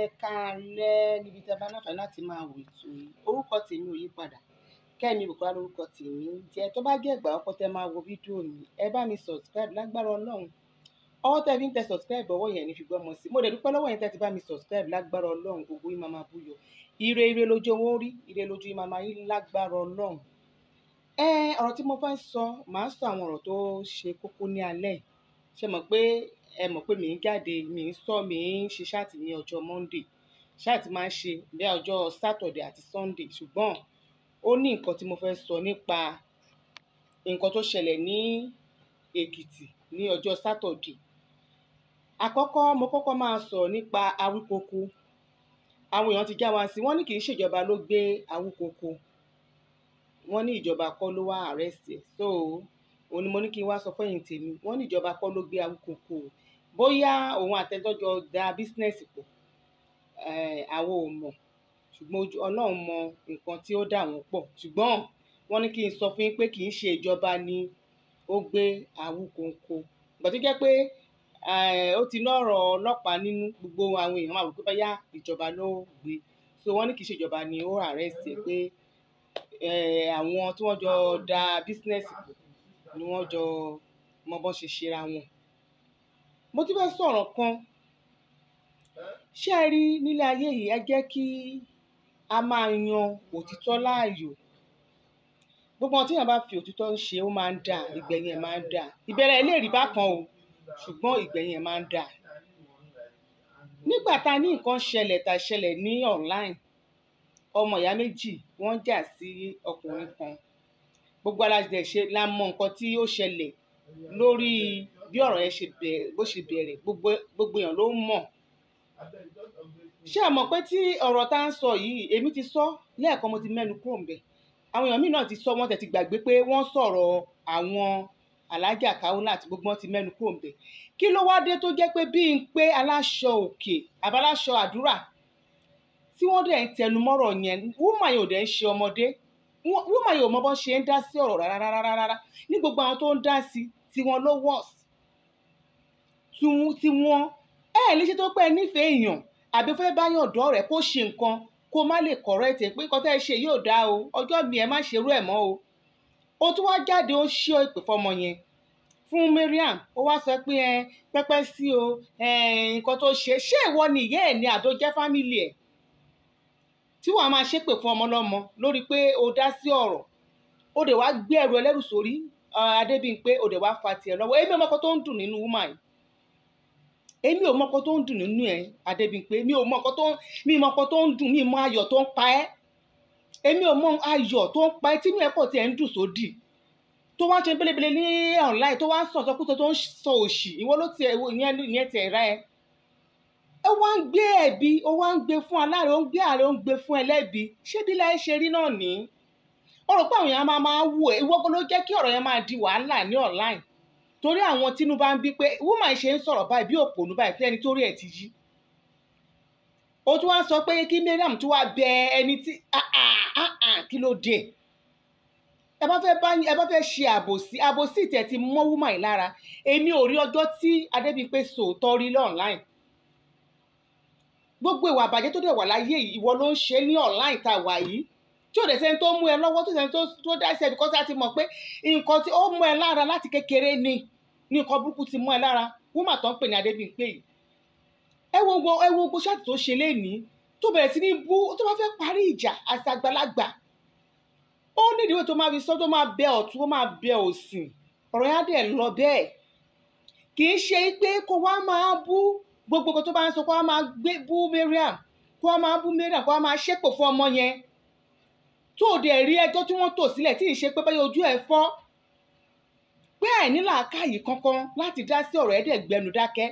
ẹ káalẹ́ níbi tí a bá láǹfààní láti máa wò ètò yìí orúkọ tèmi ò yí padà kẹ́mi Bùkọ́lá lórúkọ tèmi ń jẹ́ tó bá jẹ́ ìgbà ọkọ tẹ́ máa wo fídíò mi ẹ bá mi subscribe lágbára ọlọ́run ọwọ́ tẹ́ fi ń tẹ subscribe ọwọ́ yẹn ní fi gbọ́mọ sí mo dẹ̀ dúpẹ́ lọ́wọ́ yẹn tẹ́ ti bá mi subscribe lágbára ọlọ́run gbogbo yín máa máa búyọ ire ire lójú owó rí ire lójú yín máa máa yín lágbára ọlọ́run ẹ ọ̀rọ̀ tí mo fẹ́ sọ màá sọ àwọn ọ̀rọ̀ tó ṣe kókó ní alẹ́ yìí ṣe mọ̀ pé ẹ mọ̀ pé mi ń jáde mi ń sọ mi ń ṣe ṣáàtì ní ọjọ́ Monday ṣáàtì máa ń ṣe ní ọjọ́ Saturday àti Sunday ṣùgbọ́n ó ní nǹkan tí mo fẹ́ sọ nípa nǹkan tó ṣẹlẹ̀ ní Èkìtì ní ọjọ́ Saturday àkọ́kọ́ mo kọ́kọ́ máa sọ nípa Awíkoko àwọn èèyàn ti já wa sí wọ́n ní kì í ṣèjọba ló gbé Awíkoko wọ́n ní ìjọba kọ́ ló wá arrest ẹ̀ so òun ni mo ní kí n wá sọ fẹ́yìn tèmi wọ́n ní ìjọba kọ́ ló gbé Awíkoko bóyá òun àtẹjọjọ da bísínẹ́sì pọ̀ àwọn ò mọ̀ ṣùgbọ́n Ọlọ́run mọ nǹkan tí ó dà wọ́n pọ̀ ṣùgbọ́n wọ́n ní kí n sọ fún yín pé kì í ṣe ìjọba ni ó gbé Awíkoko ìgbà tó jẹ́ pé ó ti lọ́rọ̀ ọlọ́pàá nínú gbogbo àwọn èèyàn máa wò pé báyà ìjọba ló gbé so wọ́n ní kì í ṣe ìjọba ni ó arrest ẹ̀ pé àwọn tí wọ́n jọ da bísínẹ́sì pọ̀ ni wọ́n jọ mọ bọ́n ṣe ṣera wọn. mo ti fẹ́ sọ̀rọ̀ kan ṣé ẹ rí nílé ayé yìí ẹ jẹ́ kí a máa yan òtítọ́ láàyò gbogbo ohun tí èèyàn bá fi òtítọ́ ń ṣe ó máa ń dà ìgbẹ̀yìn ẹ̀ máa ń dà ìbẹ̀rẹ̀ ẹ̀ lè rí bákan o ṣùgbọ́n ìgbẹ̀yìn ẹ̀ máa ń dà. nígbà tá a ní nǹkan ṣẹlẹ̀ tá a ṣẹlẹ̀ ní online ọmọ ìyá méjì wọ́n jà sí ọkùnrin kan gbogbo alájẹ ṣe la mọ nǹkan tí ó ṣẹlẹ̀ lórí bí ọ̀rọ̀ yẹn ṣe bẹ̀rẹ̀ bó ṣe bẹ̀rẹ̀ gbogbo èèyàn ló mọ̀ ṣé ẹ mọ̀ pé tí ọ̀rọ̀ tá à ń sọ yìí èmi ti sọ lẹ́ẹ̀kan mo ti mẹ́nu kúrò ń bẹ̀ àwọn èèyàn míì náà ti sọ wọ́n tẹ̀ ti gbàgbé pé wọ́n sọ̀rọ̀ àwọn alájà Kaolat àti gbogbo wọn ti mẹ́nu kúrò ń bẹ̀ kí ló wá dé tó jẹ́ pé bí n pé aláṣọ òkè àbáláṣọ àdúrà tí wọ́n dẹ̀ ń tẹnu mọ́rọ̀ yẹn wúmà yóò dẹ̀ ń ṣe ọmọdé wúmà yóò mọ bọ́n ṣe ń dá sí ọ̀rọ̀ rárá rárá ní gbogbo àwọn tó ń dá sí tiwọn ló worst tiwọn ẹ ẹ léṣe tó pẹ́ nífẹ̀ẹ́ èèyàn àbí fẹ́ bá yàn dọ́ rẹ̀ kó ṣe nǹkan kó má lè correct ẹ̀ pé nǹkan tẹ́ ẹ ṣe yóò dá o ọjọ́ mi ẹ má ṣerú ẹ̀ mọ́ o ó tún wá jáde ó ṣí ìpè fọmọ yẹn fún Mariam ó wá sọ pé ẹ pẹ́pẹ́ sí o nǹkan tó ṣe ṣé ìwọ ni ìyá ẹ̀ ní àdó jẹ́ fámìlì ẹ̀ tí wàá máa ṣépè fún ọmọ lọ́mọ lórí pé o dá sí ọ̀rọ̀ ó dẹ̀ wá gbé ẹrù ẹlẹ́rù sórí Adébímpé ó dẹ̀ wá fa tiẹ̀ lọ́wọ́ èmi ọmọkọ tó ń dùn nínú woman yìí èmi ò mọkọ tó ń dùn nínú ẹ Adébímpé mi ò mọkọ tó mi mọkọ tó ń dùn mi mọ ayọ̀ tó ń pa ẹ́ èmi ò mọ ayọ̀ tó ń pa ẹ́ tínú ẹ pọ̀ tí ẹ ń dùn sódì tó wá ń ṣe belebele ní online tó wá ń sọ̀sọ́ kúso tó ń sọ òṣì ìwọ ló tiẹ̀ ìyẹn tiẹ̀ ra ẹ ó wá ń gbé ẹ̀bi ó wá ń gbé fún aláàrẹ ó ń gbé ààrẹ ó ń gbé fún ẹlẹ́bi ṣé bí láyé ṣe rí náà ní ó rò pé àwọn èèyàn máa máa wù ẹ́ ìwọ ló jẹ́ kí ọ̀rọ̀ yẹn máa di wàhálà ní online torí àwọn tínú bá ń bí pé woman ṣe ń sọ̀rọ̀ báyìí bí òpònú báyìí tí ẹni tó rí ẹ̀ ti yí ó tún wá sọ pé kí Mariam tún wá bẹ ẹni tí kí ló dé ẹ bá fẹ́ bá ẹ bá fẹ́ ṣe àbòsí àbòsí tẹ̀ ti mọ́ woman yìí lára èmi ò rí ọjọ́ tí Adébímpé sòótọ́ rí online gbogbo ìwà àbàjẹ́ tó dẹ̀ wà láyé yìí ìwọ ló ń ṣe ní online tá a wà yìí tí ò dẹ̀ sẹ́ni tó mú ẹ lọ́wọ́ tó sẹ́ni tó dá ẹsẹ̀ bíkọ́sí àti mọ̀ pé nǹkan tí ó mú ẹ lára láti kékeré ni ní nǹkan burúkú ti mú ẹ lára wúmà tó ń pè ní Adébímpé yìí ẹ wo gbogbo ẹ wo gbogbo ṣáàtì tó ṣe lénìí tó bẹ̀rẹ̀ sí ní bú tó bá fẹ́ parí ìjà àti àgbàlagbà ó ní ìdíwé tó máa fi sọ tó máa bẹ ọ̀tún ó máa bẹ òsìn ọ̀rọ̀ yẹn á dẹ̀ lọ bẹ́ẹ̀ kì í ṣe pé kó wá máa bú gbogbo nǹkan tó bá ń sọ kó wá máa gbé bú Mariam kó wá máa bú Mariam kó wá máa ṣépò fún ọmọ yẹn tó o dẹ̀ rí ẹjọ́ tí wọ́n tò sílẹ̀ tí ì ṣe pé báyọ̀ ojú ẹ̀ fọ́ pé àìní làákàyè kankan láti dá sí ọ̀rọ̀ ẹ̀dẹ̀ gbẹnu dákẹ́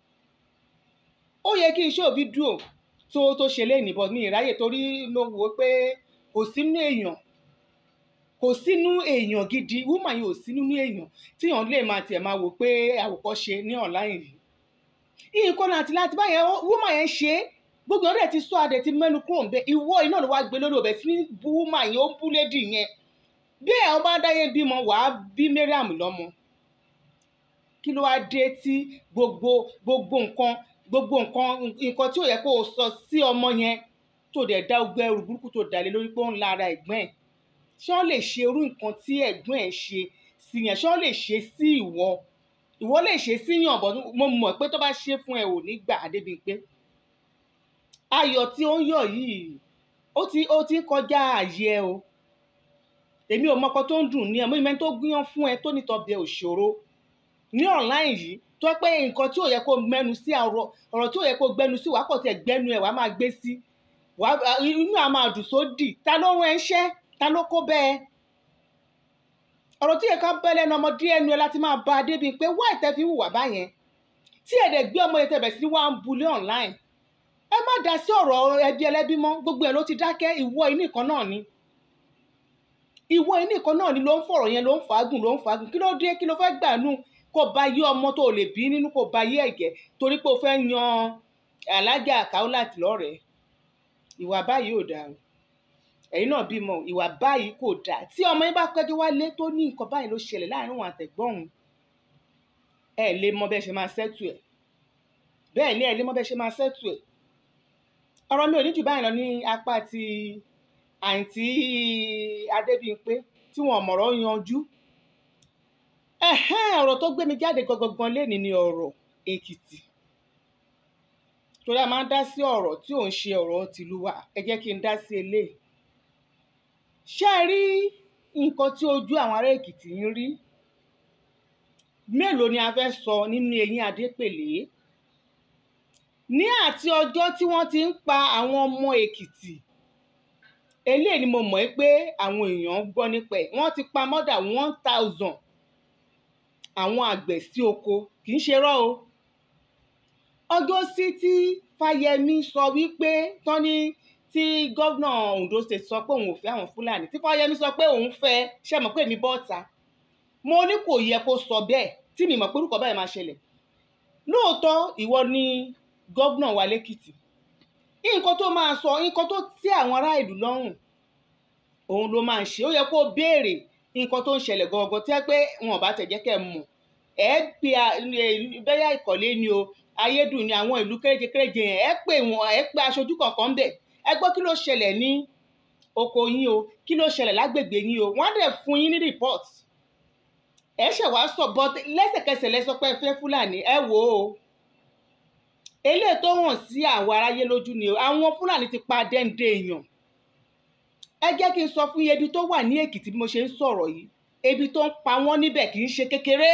ó yẹ kí n ṣe fídíò tó tó ṣe léyìn bọ́ mi ìráyè torí mo wò ó pé kò sínú èèyàn kò sínú èèyàn gidi woman yìí ò sí nínú èèyàn tíyàn lè máa tiẹ̀ máa wò pé àwòkọ́ṣe ní online yìí nǹkan àti láti báyẹn woman yẹn ṣe é gbogbo ọ̀rẹ́ ti sọ adẹ ti mẹ́nu kúrò nbẹ ìwọ iná ló wá gbé lórí ọbẹ sí bú mà yẹn ó bú lédì yẹn bí ẹ ọba dáyé bímọ wàá bí Mariam lọ́mọ kí ló wá dé tí gbogbo gbogbo nǹkan gbogbo nǹkan nǹkan tí ò yẹ kó o sọ sí ọmọ yẹn tó dẹ̀ dá ogbẹ́ ẹrù burúkú tó dàlé lórí pé ó ń la ara ẹ̀gbọ́n ẹ̀ ṣé wọ́n lè ṣe irú nǹkan tí ẹ̀gbọ́n ẹ̀ ṣe sí yẹn ṣé wọ́n lè ṣe sí ìwọ ìwọ lè ṣe sí yàn bọ́ mo mọ̀ pé tó bá ṣe fún ẹ ò ní gbà débi pé ayọ̀ tí ó ń yọ̀ yìí ó ti ó ti ń kọjá ààyè ẹ o èmi ò mọkọ tó ń dùn ní ẹ mo ìmẹ́ni tó gbìyàn fún ẹ tó nítọ́bẹ̀ òṣòro ní online yìí tó pé nǹkan tí ò yẹ kó mẹ́nu sí ọ̀rọ̀ ọ̀rọ̀ tí ò yẹ kó gbẹnu sí wàá kọ̀ tẹ̀ gbẹnu ẹ̀ wàá máa gbé sí inú àá máa dùn sódì ta ló rán ẹṣẹ́ ta ló kó bẹ́ẹ̀ ọ̀rọ̀ tí yẹ ká bẹ́ lẹ́nu ọmọdé ẹnu ẹ láti máa bá a débi pé wá ìtẹ́ fi hùwà báyẹn tí ẹ̀dẹ̀ gbé ọmọ yẹn tẹ̀bẹ̀ sí wá ń bulé online ẹ má dá sí ọ̀rọ̀ ẹbí ẹlẹ́bí mọ́ gbogbo ẹ̀ ló ti dákẹ́ ìwọ inú ìkan náà ni ìwọ inú ìkan náà ni ló ń fọ̀rọ̀ yẹn ló ń fàágùn ló ń fàágùn kí ló dé kí ló fẹ́ gbà nù kó ba yé ọmọ tó lè bí nínú kó ba yé ẹ̀gẹ́ torí pé o fẹ́ yan alájà Kaolat lọ́rẹ̀ẹ́ ìwà báyìí ò dáa ẹ̀yin náà bímọ ìwà báyìí kò dáa tí ọmọ yín bá kẹ́jọ́ wálé tó ní nǹkan báyìí ló ṣẹlẹ̀ láàrin òun àtẹ̀gbọ́n òun ẹ lè mọ bẹ́ẹ̀ ṣe máa ṣẹ́tù ẹ̀ bẹ́ẹ̀ ni ẹ lè mọ bẹ́ẹ̀ ṣe máa ṣẹ́tù ẹ̀ ọ̀rọ̀ mi ò ní jù báyìí lọ ní apá ti àǹtí Adébímpé tí wọn mọ̀rọ̀ yanjú ọ̀rọ̀ tó gbé mi jáde gangan léni ni ọ̀rọ̀ Èkìtì torí a máa ń dá sí ọ̀rọ̀ tí ò ń ṣe ọ̀rọ̀ tìlú wa ẹ jẹ́ kí n dá sí eléyìí ṣé ẹ rí nǹkan tí ojú àwọn ará Èkìtì ń rí mélòó ni a fẹ́ sọ nínú eyín Adépèlé ní àti ọjọ́ tí wọ́n ti ń pa àwọn ọmọ Èkìtì eléyìí ni mo mọ̀ pé àwọn èèyàn gbọ́ nípa ẹ̀ wọ́n ti pa more than one thousand àwọn àgbẹ̀ sí oko kì í ṣe rọ́ o ọjọ́ sí tí Fáyẹmí sọ wípé tán ní tí gómìnà Ondo State sọ pé òun ò fẹ́ àwọn Fúlàní tí Fáyẹmí sọ pé òun fẹ́ ṣe mọ̀ pé èmi bọ́ta mo ní kò yẹ kó sọ bẹ́ẹ̀ tí mi mọ̀ pé orúkọ báyìí máa ṣẹlẹ̀ lóòótọ́ ìwọ ni gómìnà wa lẹ́kìtì nǹkan tó máa sọ nǹkan tó tẹ́ àwọn ará ìlú lọ́rùn òun ló máa ń ṣe ó yẹ kó béèrè nǹkan tó ń ṣẹlẹ̀ gangan tí wọ́n pé wọn ò bá tẹ̀ jẹ́ kẹ́ ẹ mọ̀ ẹ pe bẹ́yà ìkọ̀lé ni o ayédùn ni àwọn ìlú kéréje kéréje yẹn ẹ pè wọn ẹ pe aṣojú kọ̀ọ̀kan ń bẹ̀ ẹ gbọ́ kí ló ṣẹlẹ̀ ní oko yín o kí ló ṣẹlẹ̀ lágbègbè yín o wọ́n á dẹ̀ fún yín ní report ẹ ṣẹ̀ wá sọ but lẹ́sẹ̀kẹsẹ̀ lẹ sọ pé ẹ fẹ́ fúlàní ẹ wò ó eléyìí tó hàn sí àwọn aráyé lójú ni o àwọn fúlàní ti pa dẹ́ndé èèyàn ẹ jẹ́ kí n sọ fún yín ebi tó wà ní èkìtì bí mo ṣe ń sọ̀rọ̀ yìí ebi tó ń pa wọ́n níbẹ̀ kì í ṣe kékeré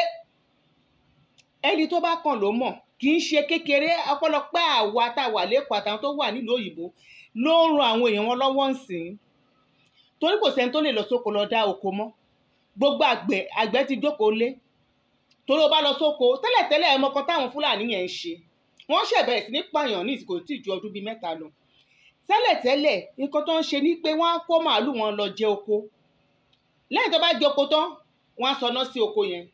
ẹni tó bá kàn ló mọ̀ kì í ṣe kékeré ọ̀pọ̀lọpọ̀ àwa tá a wà lẹ́kọ̀ọ́ àtàwọn tó wà nílùú òyìnbó ló ń ran àwọn èèyàn wọn lọ́wọ́ ǹsìn torí kò sẹ́ni tó lè lọ sóko lọ dá oko mọ́ gbogbo àgbẹ̀ àgbẹ̀ ti jókòó lé torí o bá lọ sóko tẹ́lẹ̀tẹ́lẹ̀ ẹ mọ̀kan táwọn fúlàní yẹn ń ṣe wọ́n ṣẹ̀ bẹ̀rẹ̀ sí ní pààyàn ní ìsìnkú tí ju ọdún bíi mẹ́ta lọ tẹ́lẹ̀tẹ́lẹ̀ nǹkan tó ń ṣe ni pé wọ́n á kó màálù wọn lọ jẹ oko lẹ́yìn tó bá jẹ oko tán wọ́n á sọ iná sí oko yẹn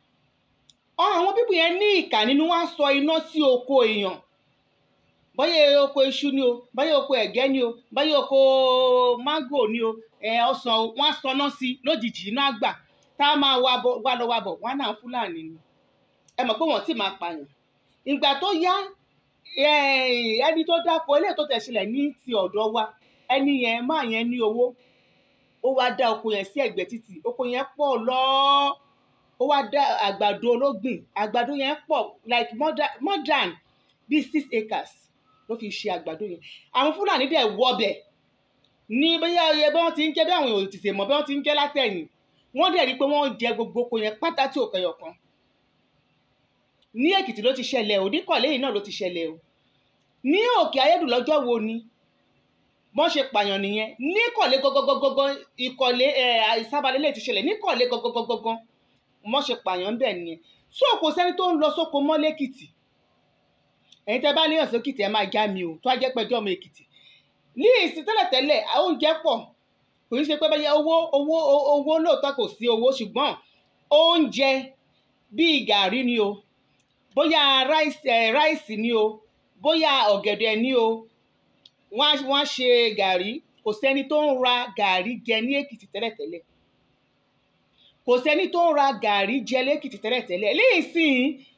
àwọn bíbù yẹn ní ìkà nínú wọ́n á sọ iná sí oko èèyàn báyẹ̀ oko iṣu ni o báyẹ̀ oko ẹ̀gẹ́ ni o báyẹ̀ oko mángò ni o ọsàn wọ́n á sọ iná sí lójijì iná àgbà tá a máa wá lọ wá bọ̀ wọ́n á náà fúlàní ni ẹ mọ̀ pé wọ́n ti máa pààyàn ìgbà tó yá ẹni tó dáko eléyìí tó tẹ̀sílẹ̀ ní ti ọ̀dọ̀ wa ẹni yẹn máa yẹn ní owó ó wá dá oko yẹn sí ẹ̀gbẹ́ títì oko yẹn pọ̀ lọ́ọ́ ó wá dá àgbàdo ológbìn àgbàdo yẹn pọ̀ like more than, more than bíi six acres ló fi ṣe àgbàdo yẹn àwọn fúlàní dẹ̀ wọbẹ̀ ní bóyá oyè bí wọ́n ti ń jẹ́ bí àwọn èèyàn tètè mọ̀ bí wọ́n ti ń jẹ́ látẹ̀yìn wọ́n dẹ̀ rí i pé wọ́n jẹ gbogbo oko yẹn pátá tí ò kẹyọ̀ kan ní èkìtì ló ti ṣẹlẹ̀ o níkọ̀lé yìí náà ló ti ṣẹlẹ̀ o ní òkè ayédùn lọ́jọ́ wo ni wọ́n ṣe pààyàn nìyẹn níkọ̀lé gọ́gọ́gọ́gọ́ ìkọ̀lé ìsábalẹ̀ lè ti ṣẹlẹ̀ níkọ̀lé gọ́gọ́gọ́gọ́ wọ́n ṣe pààyàn ń bẹ̀ nìyẹn so kò sẹ́ni tó ń lọ sóko mọ́ lẹ́kìtì ẹ̀yin tẹ́ bá léèyàn sókìtì ẹ máa já mi o tó á jẹ́ pẹ́jọ́ ọmọ èkìtì ní ìsìn tẹ́lẹ̀tẹ́lẹ̀ oúnjẹ pọ̀ kò ní ṣe pé báyà owó owó owó lóòótọ́ kò sí owó ṣùgbọ́n oúnjẹ bíi gàrí ni o bóyá ráìsì ni o bóyá ọ̀gẹ̀dẹ̀ ni o wọ́n á ṣe gàrí kò sẹ́ni tó ń ra gàrí jẹ ní èkìtì tẹ́lẹ̀tẹ́lẹ̀ kò sẹ́ni tó ń ra gàrí jẹ lẹ́kìtì tẹ́lẹ̀tẹ́lẹ̀ léèsìn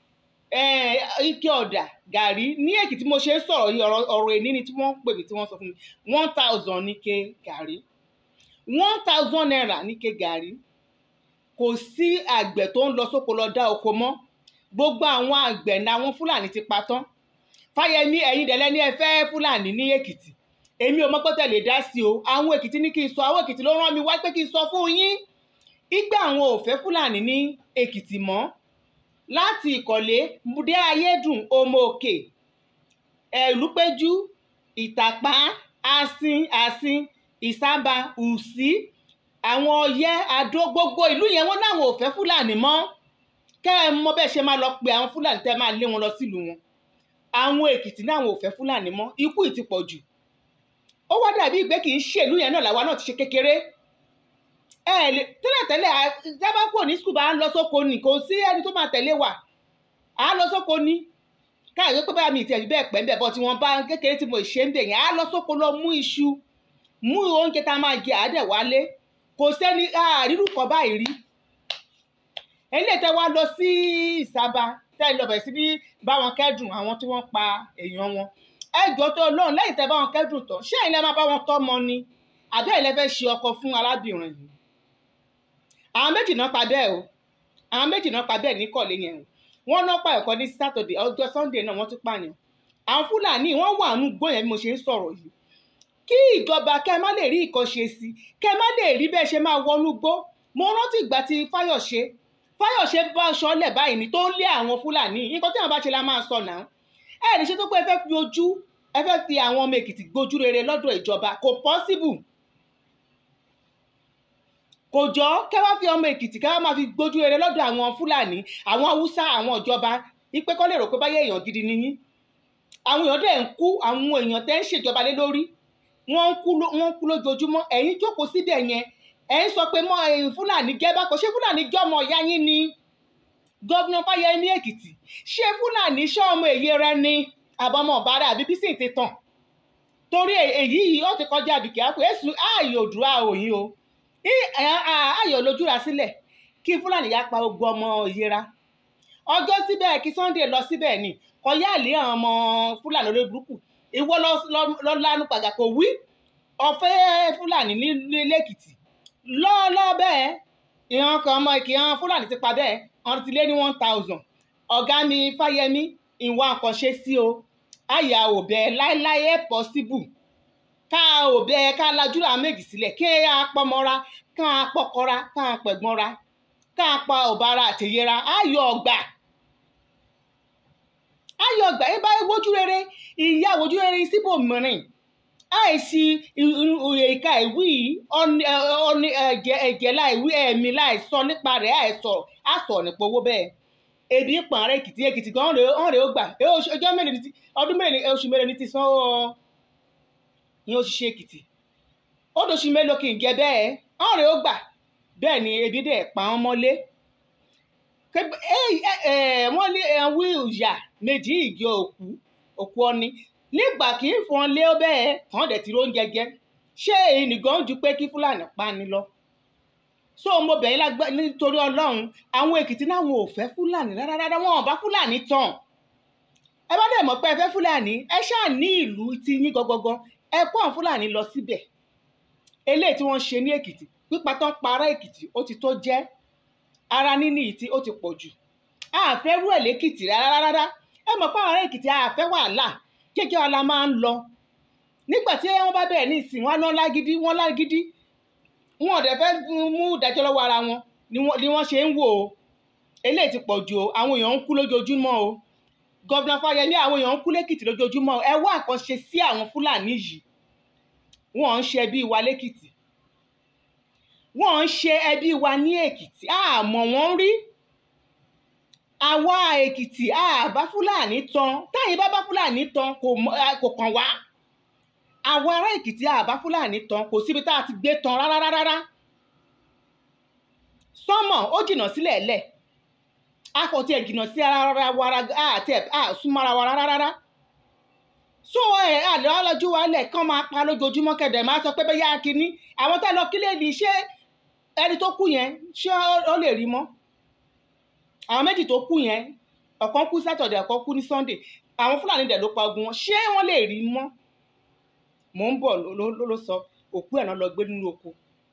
eh, ike ọ̀dà gàrí ní èkìtì mo ṣe ń sọ̀rọ̀ yìí ọ̀rọ̀ ọ̀rọ̀ èní ni tí wọ́n pè mí tí wọ́n sọ fún mi one thousand níke gàrí one thousand naira níke gàrí kò sí àgbẹ̀ tó ń lọ sóko lọ dá oko mọ́ gbogbo àwọn àgbẹ̀ ní àwọn fúlàní ti pa tán fáyemí ẹ̀yin dẹ̀lẹ́ ní ẹ fẹ́ fúlàní ní èkìtì èmi ò mọ̀ pé tẹ̀lé dá sí o àwọn èkìtì ní kí n sọ àwọn èkìtì ló rán mi wá pé kí n sọ fún yín ìgbà àwọn ò fẹ́ fúlàní ní èkìtì mọ́ láti ìkọ̀lé dé ayédùn ọmọ òkè ẹ̀lúpẹ́jú ìtàpá asin asin ìsábà ùsí àwọn ọyẹ́ adó gbogbo ìlú yẹn wọ́n náà ò fẹ́ fúlàní mọ́ kẹ́ ẹ mọ bẹ́ẹ̀ ṣe máa lọ pe àwọn fúlàní tẹ́ máa lé wọn lọ sílùú wọn àwọn èkìtì náà ò fẹ́ fúlàní mọ́ ikú ì ti pọ̀ jù ó wá dàbí ìgbé kì í ṣèlú yẹn náà làwa náà ti ṣe kékeré ẹ lè tẹ́lẹ̀tẹ́lẹ̀ jábákò ní skul bá ń lọ sóko ni kò sí ẹni tó máa tẹ̀lé wa à á lọ sóko ni káàyè pé báyà mi ìtẹ̀jú bẹ́ẹ̀ pẹ́ ń bẹ̀ bọ́ tí wọ́n bá kékeré tí mo ṣe ń bẹ̀ yẹn à á lọ sóko lọ mú iṣu mú oúnjẹ tá a máa jẹ àádẹ́ wálé kò sẹ́ni àrírù kọ́ báyìí rí eléyìí tẹ́ wá lọ sí ìsábà tẹ́ lọ bẹ̀ sí ní bá wọn kẹ́dùn àwọn tí wọ́n pa èèyàn wọn ẹjọ́ tó lóun lẹ́yìn tẹ́ bá wọn kẹ́dùn tán ṣé ilẹ̀ máa bá wọn tọ́mọ ni àbẹ́ ilẹ̀ fẹ́ ṣe ọkọ fún arábìnrin yìí àwọn méjì náà pa bẹ́ẹ̀ o àwọn méjì náà pa bẹ́ẹ̀ ní kọ̀lé yẹn o wọ́n náà pa ẹ̀kọ́ ní sátọ̀dẹ̀ ọjọ́ sunday náà wọ́n tún pààyàn àwọn fúlàní wọ́n wà nù gbó yẹn bí mo ṣe ń sọ̀rọ̀ yìí kí ìjọba kẹ́ má lè rí ìkànṣe sí kẹ́ má lè rí bẹ́ẹ̀ ṣe máa wọnú gbó mo rántí ìgbà tí fáyọ̀ṣe fáyọ̀ṣe bá aṣọ lẹ̀ báyìí ní tó ń lé àwọn fúlàní nǹkan tí àwọn bá ṣe la máa sọ náà ẹ ní ṣe tó pé ẹ fẹ́ fi ojú ẹ fẹ́ fi àwọn ọmọ èkìtì gbójú rere lọ́dọ̀ ìjọba kò pọ́síbù kò jọ kẹ́ wá fi ọmọ èkìtì kẹ́ wá máa fi gbójú rere lọ́dọ̀ àwọn fúlàní àwọn haúsá àwọn ìjọba ipe kọ́ lè rò pé báyẹ̀ èèyàn gidi nìyí àwọn èèyàn dẹ̀ ń kú àwọn èèyàn tẹ́ ń ṣèjọba lé lórí wọ́n ń kú wọ́n ń kú lójoojúmọ́ ẹ̀yin jókòó síbẹ̀ yẹn ẹ̀ ń sọ pé mọ́ fúlàní gẹ́bà kò ṣé fúlàní jọmọ ìyá yín ni gọ́vnà fáyemí èkìtì ṣé fúlàní ṣọ́ ọmọ èyí rẹ ni àbọ̀mọ̀ ọ̀bára àbí bísí ti tàn torí èyí yìí ó ti kọjá àbìkẹ́ àpò èsù ààyè òdùrà òyìn o ààyè olójúra sílẹ̀ kí fúlàní yá pa gbogbo ọmọ ìyẹra ọjọ́ síbẹ̀ kí sunday lọ síbẹ̀ ni kọyá àlè àwọn ọmọ fúlàní olórí burúkú ìwọ lọ lanu pàgà kò wí ọ̀fẹ́ fúlàní ní lẹ́kìtì lọ́ọ́lọ́ bẹ́ẹ̀ ìhàn kan ọmọ ìkìhàn fúlàní ti pa bẹ́ẹ̀ ọ̀run ti lé ní one thousand ọ̀gá mi fáyemí ìwà nǹkan ṣe sí o àyà òbẹ láéláé possible ká òbẹ ká lajú àwọn méjì sílẹ̀ kí á pọmọra ká pọkọra ká pẹ̀gbọ́nra ká pa ọ̀bára àtẹ̀yẹra ayọ̀ ọgbà ayọ̀ ọgbà yín bá wojú rere ìyá wojú rere síbò mìíràn àìsí ìka ìwí ẹ̀jẹ̀ láìwí ẹ̀mí láìsọ nípa rẹ̀ àìsọ àsọ nípa owó bẹ́ẹ̀ ebi ń pààrọ̀ èkìtì èkìtì gan ọ̀n rẹ̀ ó gbà ọjọ́ mélòó ní ti ọdún mélòó oṣù mélòó ní ti san ó ìyẹn òṣìṣẹ́ èkìtì ó dóṣù mélòó kì í jẹ bẹ́ẹ̀ ọ̀n rẹ̀ ó gbà bẹ́ẹ̀ ni ebi dẹ̀ pa wọ́n mọ́lé wọ́n ní wí ìyà méjì ìgé òkú òkú ọni nígbà kì í fọn lé bẹ́ẹ̀ kàn dẹ̀ ti róúnjẹ jẹ ṣé èyí nìkan ju pé kí fúlàní pa ni lọ so mo bẹ̀yìn lágbá nítorí ọlọ́run àwọn èkìtì náà wọn ò fẹ́ fúlàní rárá rárá wọn ò bá fúlàní tàn ẹ bá dẹ̀ mọ̀ pé ẹ fẹ́ fúlàní ẹ ṣáà ní ìlú ti yín gangan ẹ kó àwọn fúlàní lọ síbẹ̀ eléyìí tí wọ́n ṣe ní èkìtì pípa tán para èkìtì ó ti tó jẹ́ ara níní ìtì ó ti pọ̀ jù àfẹ́ rú ẹ̀ lẹ́kìtì rárá rárá ẹ mọ̀ pé àwọn ará èkìtì àfẹ́ wàhálà kékeré ọ̀la máa ń lọ nígbà tí wọ́n bá bẹ̀rẹ̀ ní ìsìn wọn lọ́ lágídí wọ́n lágídí wọn ò dẹ̀ fẹ́ mú ìdájọ́ lọ́wọ́ ara wọn ni wọ́n ṣe ń wò ó eléyìí ti pọ̀ jù o àwọn èèyàn ń kú lójoojúmọ́ o gọ́vnà fáyemí àwọn èèyàn ń kú lẹ́kìtì lójoojúmọ́ o ẹ wá àkànṣe sí àwọn fúlàní yìí wọ́n ń ṣe ẹbí wa lẹ́kìtì wọ́n ń ṣe ẹbí wa ní èkìtì àmọ́ wọ́n rí àwa èkìtì àbá fúlàní tan táyé bá bá fúlàní tan kò kàn wá àwọn ará èkìtì àbá fúlàní tan kò síbi tá a ti gbé tan rárá rárá sọmọ ó jìnnà sílẹ̀ lẹ̀ a kò tiẹ̀ jìnnà sí ara wa àti súnmọ́ra wa rárá rárá so ẹ àlọ́ ọlọ́jú wa lẹ̀ kán máa pa lójoojúmọ́ kẹ̀dẹ̀ máa sọ pé bẹ́ẹ̀ yá kínní àwọn tá lọ kílé ní ṣé ẹni tó kú yẹn ṣé ó lè rí mọ́ àwọn méjì tó kú yẹn ọ̀kan kú sátọ̀dẹ̀ ọ̀kan kú ní sunday àwọn fúlàní dẹ̀ ló pa ogun wọn ṣé wọ́n lè rí mọ́ mò ń bọ̀ ló ló ló sọ òkú ẹ̀ náà lọ gbé nínú oko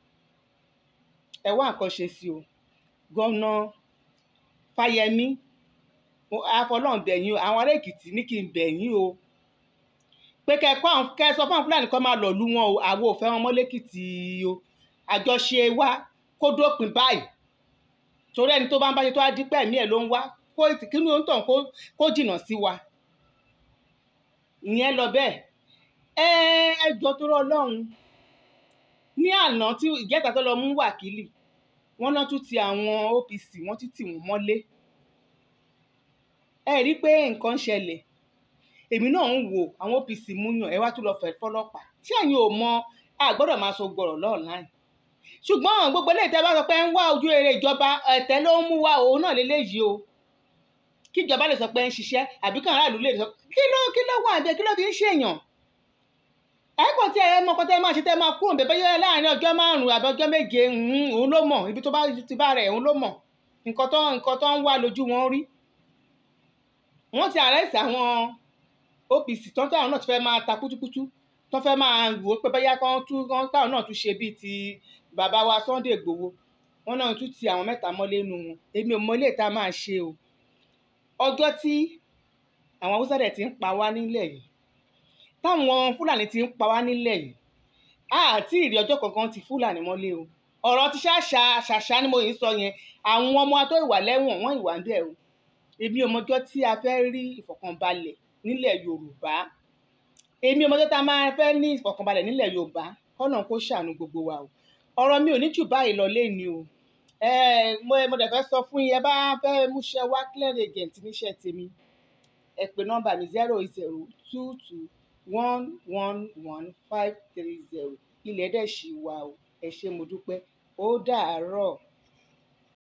ẹ wá nǹkan ṣe sí o gọ́nà fáyẹmí àfọlọ́n bẹ̀yìn o àwọn ará èkìtì ní kí n bẹ̀yìn o pé kẹ́kọ́ kẹ́ sọ fún àwọn fúlàní kọ́ máa lọ lú wọn o àwọn ò fẹ́ wọn mọ́ lẹ́kìtì o àjọṣe wa kó dópin báyìí torí ẹni tó bá ń bá ṣe tó á dípẹ́ ẹ̀mí ẹ̀ ló ń wá kó kínú ó ń tàn kó kó jìnnà sí wa ìyẹn lọ bẹ́ẹ̀ ẹ ẹ jọ tó rọ ọlọ́run ní àná tí ìjẹta tó lọ mú wákìlì wọ́n náà tún ti àwọn OPC wọ́n tún tì wọ́n mọ́lé ẹ rí i pé nǹkan ń ṣẹlẹ̀ èmi náà ń wo àwọn OPC múyàn ẹ wá tún lọ fẹ́ fọlọ́pàá tí ẹ̀yin ò mọ a gbọ́dọ̀ máa so gbọ̀rọ̀ lọ́ọ̀láìn ṣùgbọ́n gbogbo eléyìí tẹ́ bá sọ pé ń wá ojú rere ìjọba ẹ̀tẹ́ ló ń mú wá òun náà lélẹ́yìí o kí ìjọba lè sọ pé ń ṣiṣẹ́ àbí kàn aráàlú lè sọ kí ló kí ló wà níbẹ̀ kí ló fi ń ṣèyàn ẹ kò tí ẹ mọ kọ́ tẹ́ máa ṣe tẹ́ máa kúrò bẹ́ẹ̀ yẹ láàrin ọjọ́ márùn-ún àbí ọjọ́ méje òun ló mọ̀ ibi tó bá ti bá rẹ̀ òun ló mọ̀ nǹkan tó nǹkan tó ń wá lójú wọn rí wọ́n ti àrẹ́sì àwọn OPC tó ń táwọn náà ti fẹ́ máa ta kútúkútú tó fẹ́ máa wò ó pé bóyá kán tún kán táwọn náà tún ṣe bíi ti bàbá wa Sunday Igboho wọn náà tún ti àwọn mẹ́ta mọ́lé nu wọn èmi ò mọ ilé ìta máa ṣe o ọjọ́ tí àwọn haúsá dẹ̀ ti ń pa wá nílẹ̀ yìí táwọn fúlàní ti ń pa wá nílẹ̀ yìí àti ìrì ọjọ́ kankan ti fúlàní mọ́lé o ọ̀rọ̀ ti ṣàṣà ṣàṣà ni mo yìí sọ yẹn àwọn ọmọ tó ìwà lẹ́wọ̀n wọ́n ìwà ń bẹ̀ o èmi ọmọjọ́ tí a fẹ́ rí ìfọ̀kànbalẹ̀ nílẹ̀ Yorùbá èmi ọmọjọ́ tá a máa fẹ́ ní ìfọ̀kànbalẹ̀ nílẹ̀ Yorùbá kọ́nà kó ṣàánú gbogbo wa o ọ̀rọ̀ mi ò ní jù báyìí lọ lẹ́ni o mo mo dẹ̀ fẹ́ sọ fún yín ẹ bá fẹ́ múṣẹ́ wá clear agent níṣẹ́ tèmi ẹ pè nọ́mbà mi zero zero two two one one one five three zero ilẹ̀ dẹ̀ ṣì wà o ẹ ṣé mo dúpẹ́ ó dàárọ̀.